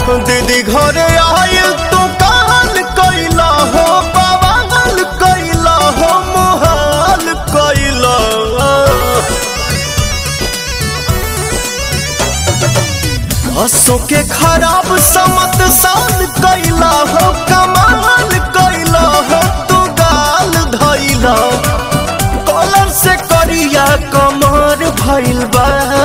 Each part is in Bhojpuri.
दीदी घरे आयल तू काल कैला हो बवाल कैला हो मोहाल कैला हसो के खराब समत साल कैला हो कमाल कैला हो तू गाल धैला कॉलर से करिया कमर भइल बा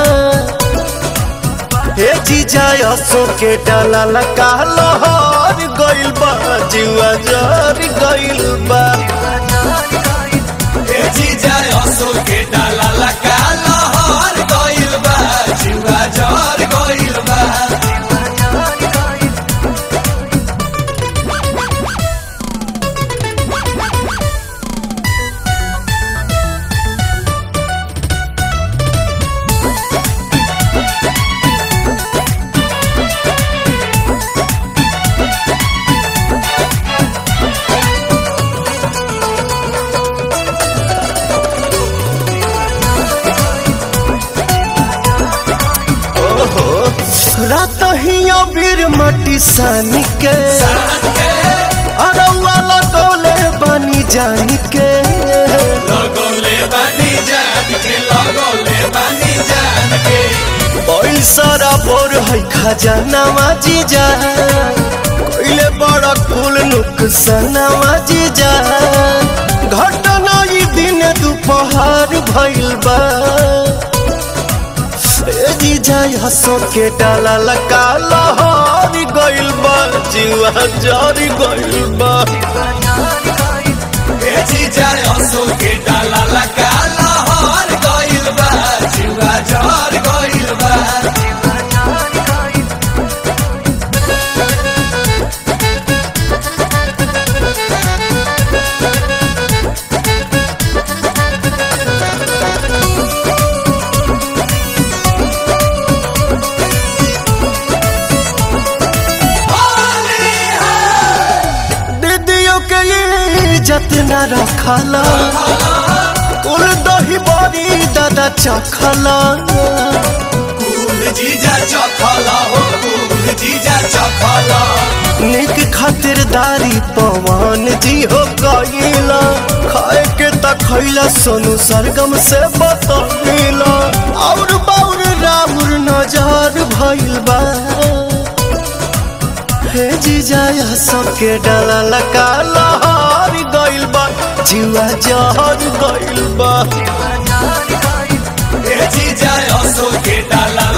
हे जीजा असो के डाला लगा लहर गइल बा जुआ जर गइल बा ए जीजा असो के डाला लगा लहर गइल बा जुआ जर गइल बा रात ही अबीर मटी सानी के अरौआ लगौले बनी जानी के लगोले बानी जान के लगोले बानी जान के बैल सारा बोर है खजानावा जीजा कोइले बड़ा कुल नुकसानावा जीजा घटना ई दिन दोपहर भइल बा ए जीजा हसो के डाला लगा लहर गइल बा जीवा जरी गइल बा ए जीजा असो के डाला लगा लहर गइल बा जुआ जर गइल बा दीदियों के इज्जत न रखला कुल दही बड़ी दादा चखला कुल जीजा चखला हो कुल जीजा चखला निक खातिरदारी पवन जी हो गईला खाए के त खैला सोनू सरगम से बतौला और बाउर राउर नजर भइल बा हे जीजा सबके डाला लगा लहर गइल बा जुआ जहर गइल बा ए जीजा असो के डाला